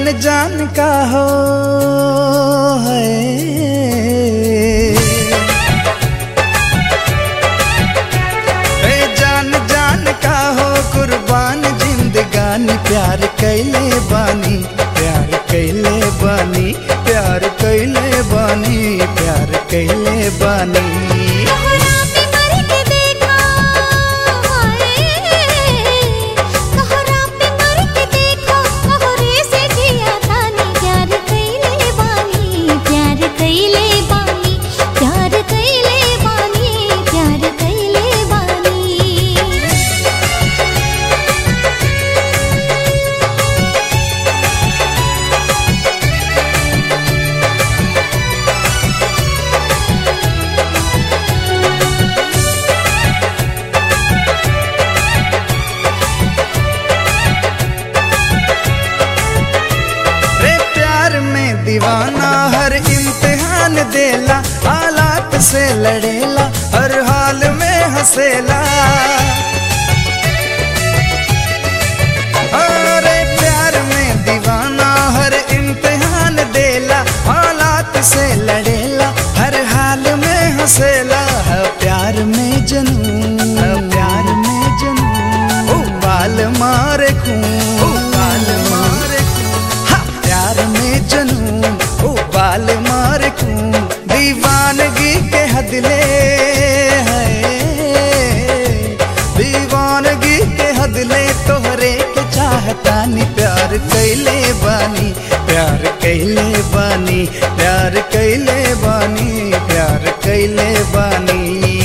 जान का हो है ए जान जान का हो कुर्बान जिंदगानी प्यार कैले बानी प्यार कैले बानी प्यार कैले बानी प्यार कैले बानी तोहरा पे मर के देखा हाय तोहरा पे मर के देखा तोहरे से जिया तानी प्यार कइले बानी प्यार कइले बानी प्यार कइले बानी प्यार कइले बानी रे प्यार में दीवाना हर इम्तिहान देला हालात से लड़ेला हर हाल में हंसेला अरे प्यार में दीवाना हर इम्तिहान देला हालात से लड़ेला हर हाल में हंसेला है प्यार में जनून है प्यार में जनून ओ बाल मारे खून ओ बाल मारे खून हा प्यार में जनून ओ बाल मारे खून दीवानगी के हदले है दीवानगी के हदले तोहरे के चाहतानी प्यार कैले बानी प्यार कैले बानी प्यार कैले बानी प्यार कैले बानी